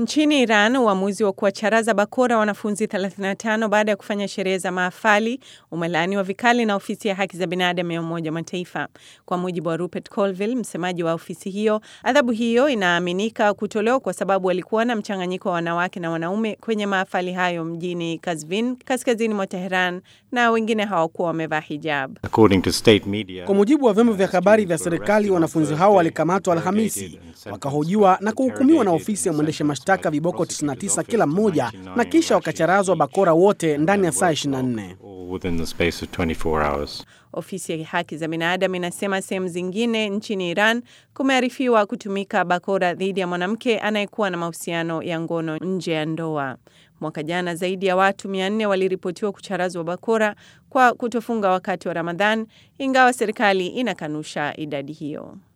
Nchini Iran, uamuzi wa kuwacharaza bakora wanafunzi 35 baada ya kufanya sherehe za mahafali umelaaniwa vikali na ofisi ya haki za binadamu ya Umoja wa Mataifa. Kwa mujibu wa Rupert Colville, msemaji wa ofisi hiyo, adhabu hiyo inaaminika kutolewa kwa sababu walikuwa na mchanganyiko wa wanawake na wanaume kwenye mahafali hayo mjini Kazvin, kaskazini mwa Teheran, na wengine hawakuwa wamevaa hijab. Kwa mujibu wa vyombo vya habari vya serikali, wanafunzi hao walikamatwa Alhamisi, wakahojiwa na kuhukumiwa na ofisi ya mwendesha mashtaka viboko 99 kila mmoja, na kisha wakacharazwa bakora wote ndani ya saa 24. Ofisi ya haki za binadamu inasema sehemu zingine nchini Iran kumearifiwa kutumika bakora dhidi ya mwanamke anayekuwa na mahusiano ya ngono nje ya ndoa. Mwaka jana zaidi ya watu 400 waliripotiwa kucharazwa bakora kwa kutofunga wakati wa Ramadhan, ingawa serikali inakanusha idadi hiyo.